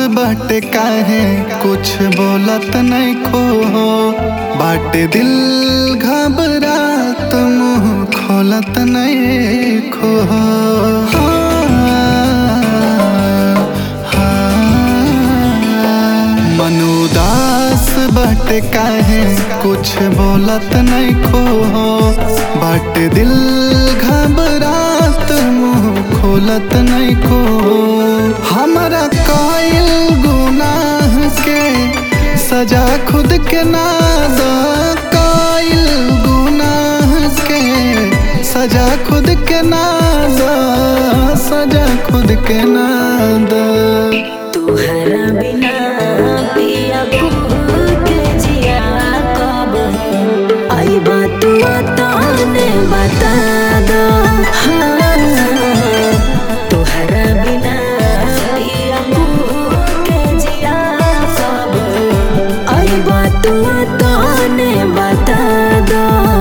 बाटे काहे कुछ बोलत नहीं खो बाटे दिल घबरात मुंह खोलत नहीं खो मन उदास बाटे काहे कुछ बोलत नहीं खो बाटे दिल घबरात मुंह खोलत नहीं खो हमरा कायल गुनाह के सजा खुद के ना द कायल गुनाह के सजा खुद के ना द सजा खुद के ना द तुहरा बिना पिया के जिया कब आईबा तू तने बता दो हाँ। तुहरा बिना पिया के जिया कब आईबा तू तने बता दो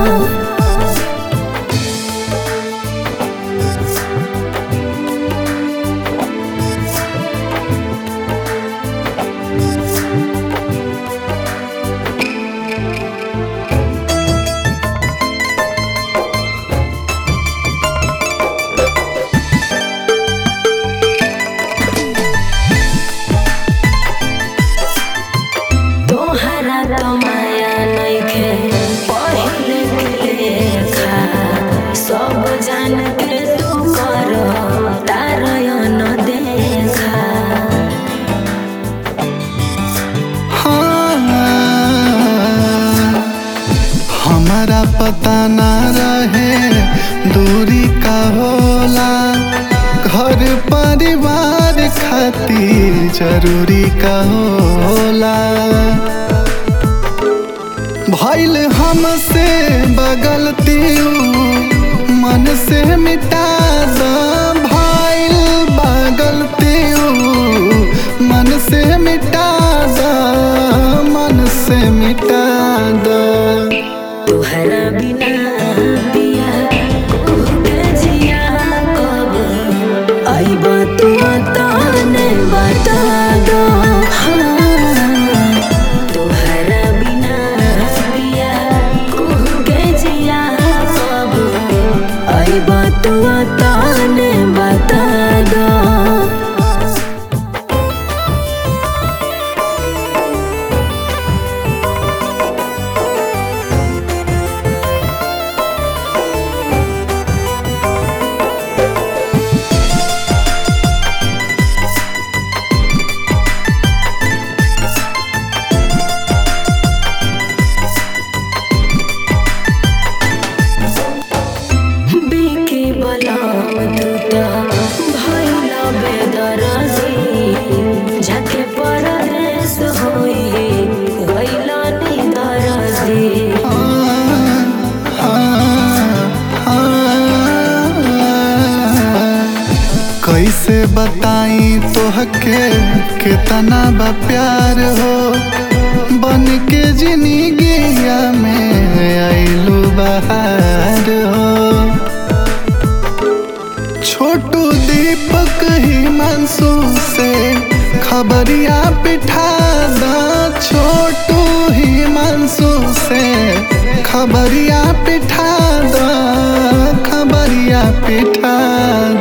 तोहरा तो माया नइखे पहिले के लेखा सब जान के तू कर तारयन देखा हाँ, हमारा पता ना रहे दूरी का होला घर परिवार खातिर जरूरी का होला भइल हमसे बगलती मन से मिटा द भइल बगलती मन से मिटा द मन से मिटा द तोहरा बिना पिया के जिया कब आईब तू तने बता दो हाँ। तोहरा बिना पिया के जिया कब आईब तू तने बता दो बिके बलम दुता भइल बेदरजी झके परदेस होई गइल निदरजी कैसे बताई तोहके कितना बा प्यार हो बन के जिंदगिया में आइलू बहार हो छोटू दीपक ही मंसू से खबरिया पिठा दा छोटू ही मंसू से खबरिया पिठा दा खबरिया पिठा